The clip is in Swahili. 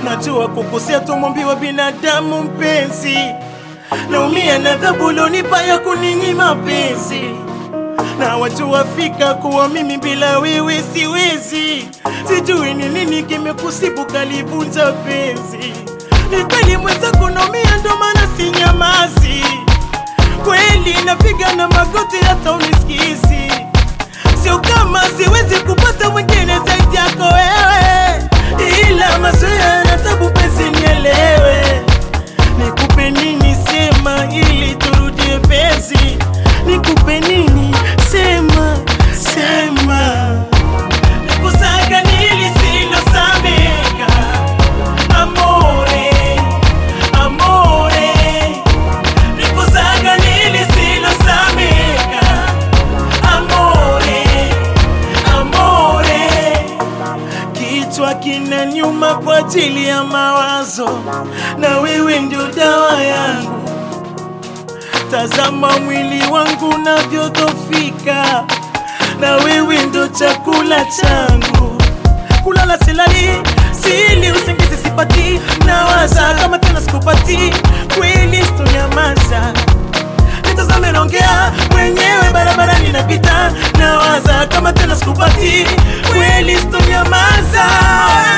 najua kukosea tumwambiwa binadamu mpenzi, naumia na adhabu ulionipa ya kuninyima penzi, na wajua fika kuwa mimi bila wewe siwezi, sijui ni nini kimekusibu kalivunja penzi. Ni kweli mwenzako naumia, ndo maana sinyamazi, kweli napiga na magoti hata unisikizi Sio kama siwezi kupata mwingine zaidi yako wewe, ila mazoea na tabu, penzi nielewe. Nikupe nini? Sema ili turudie penzi. Nikupe nini? Sema, sema. Nikusaga nili silosameka, amore, amore. Nikusaga nili silosameka amore, amore. Kichwa kina nyuma kwa ajili ya mawazo, na wewe ndio dawa yangu. Tazama mwili wangu unavyodhofika, na wewe ndio chakula changu. Kulala silali, sili usingizi sipati, nawaza kama tena sikupati, kweli sitonyamaza nitazame naongea mwenyewe barabarani napita nawaza kama tena sikupati kweli sitonyamaza